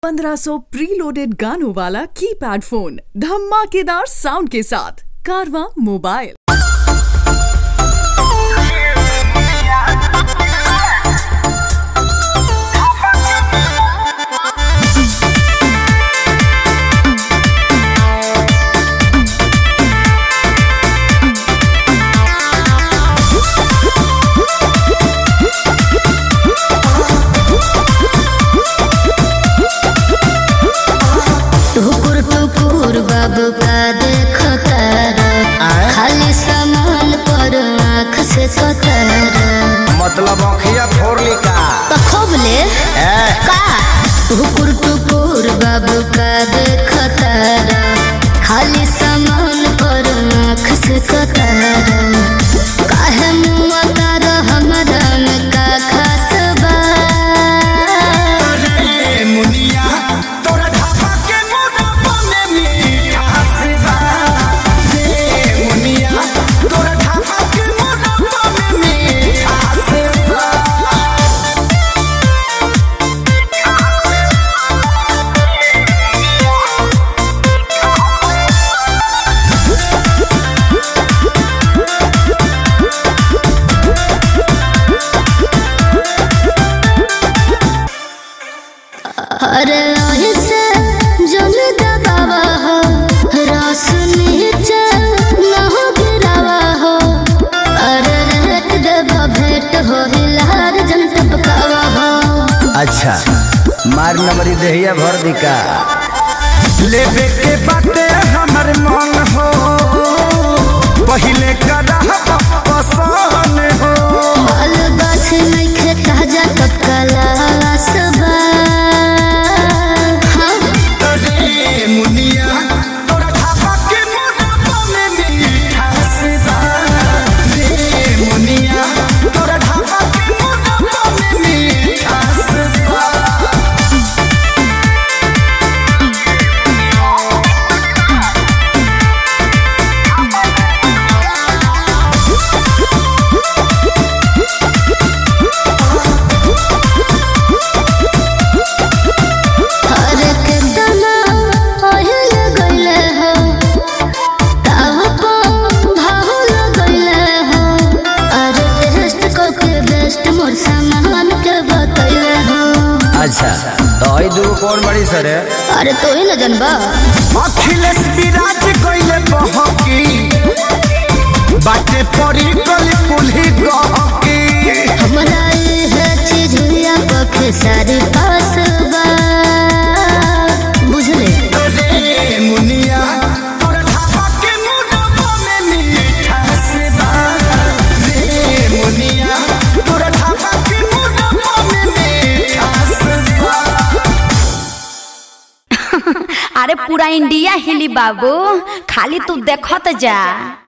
1500 preloaded गानों वाला keypad phone धमाकेदार साउंड के साथ कारवा मोबाइल टुकुर टुकुर बाबू का देखो तारा खाली सामान पर आँख से कतारा मतलब अखिया फोड़ली का खोबले ए का टुकुर टुकुर बाबू का देखो तारा खाली सामान पर आँख से कतारा काहे मुआ तारा हमरा में का खास बा ए मुनिया तोरा ढाबा के मोटापा में मिठास बा ए मुनिया तोरा ढाबा के मोटापा में मिठास बा अरे ऐसे जल दबावा हो रस नीचे न हो गिरावा हो अरे रेट देवा भेंट हो हिलार जन टपकावा हो अच्छा मार नंबरी देहिया भर दिका लेबे के बाटे हमर मन हो पहिले करा पसंद हो बाल गाछ नइखे ताजा टपकाला सबा हाँ रे मुनिया तोरा ढाबा के मोटापा में मिठास बा रे मुनिया तोरा ढाबा के मोटापा में मिठास बा अरे केतना ओहिल गइले हो ताव को भाहुल गइले हो अरे टेस्ट को के बेस्ट मोर सामान के बतइले हो अच्छा तो आई दूगो कौन बड़ी सर है अरे तो ही न जनबा अखिलेश विराज कइले बहकी बाटे पड़ी कल कुल्ही गहकी हमरा इहे चीज हुआ पखे सारी पास बा बुझले रे मुनिया तोरा ढाबा के मोटापा में मिठास बा रे मुनिया तोरा ढाबा के मोटापा में मिठास बा अरे पूरा इंडिया हिली बाबू खाली तू देखत जा